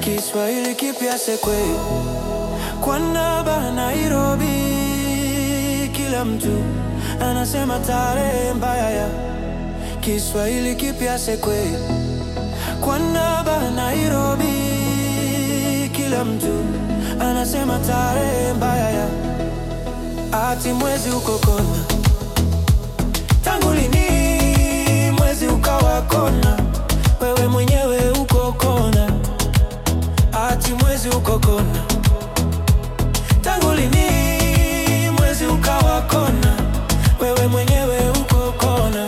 Kiswahili kipya sekwe kwa naba Nairobi, kila mtu anasema tarehe mbaya ya Kiswahili kipya sekwe kwa naba Nairobi, kila mtu anasema tarehe mbaya ya ati mwezi uko kona. Tangu lini mwezi ukawa kona? Wewe mwenyewe uko kona, ati mwezi uko kona. Tangu lini mwezi ukawa kona? Wewe mwenyewe uko kona.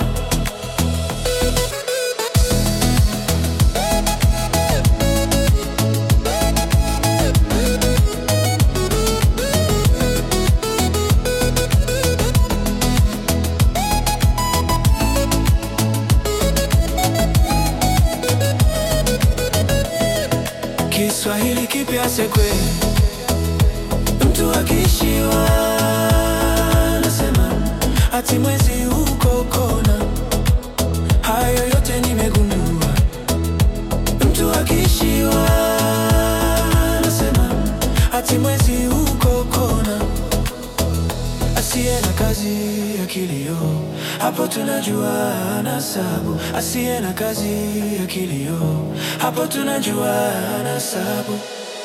Kiswahili kipya sekwe, mtu akishiwa anasema ati mwezi uko kona. Hayo yote nimegundua, mtu akishiwa anasema ati mwezi uko kona. Asiye na kazi ya kilio, hapo tunajua ana sabu. Asiye na kazi ya kilio, hapo tunajua ana sabu.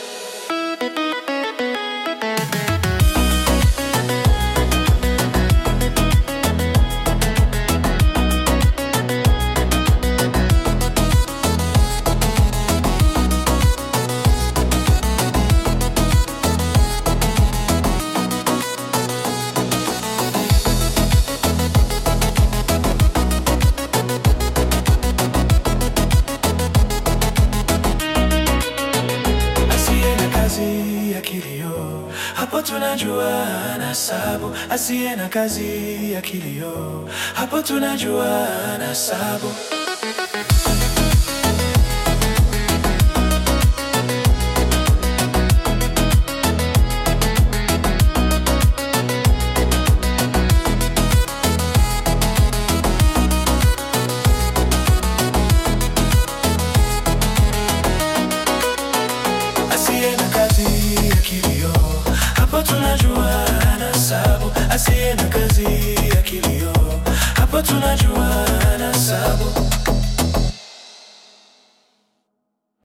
Asiye na kazi ya kilio, hapo tunajua ana sabu. Asiye na kazi ya kilio, hapo tunajua ana sabu. Asiye na kazi ya kilio, hapo tunajua ana sabu. Asiye na kazi ya kilio, hapo tunajua ana sabu.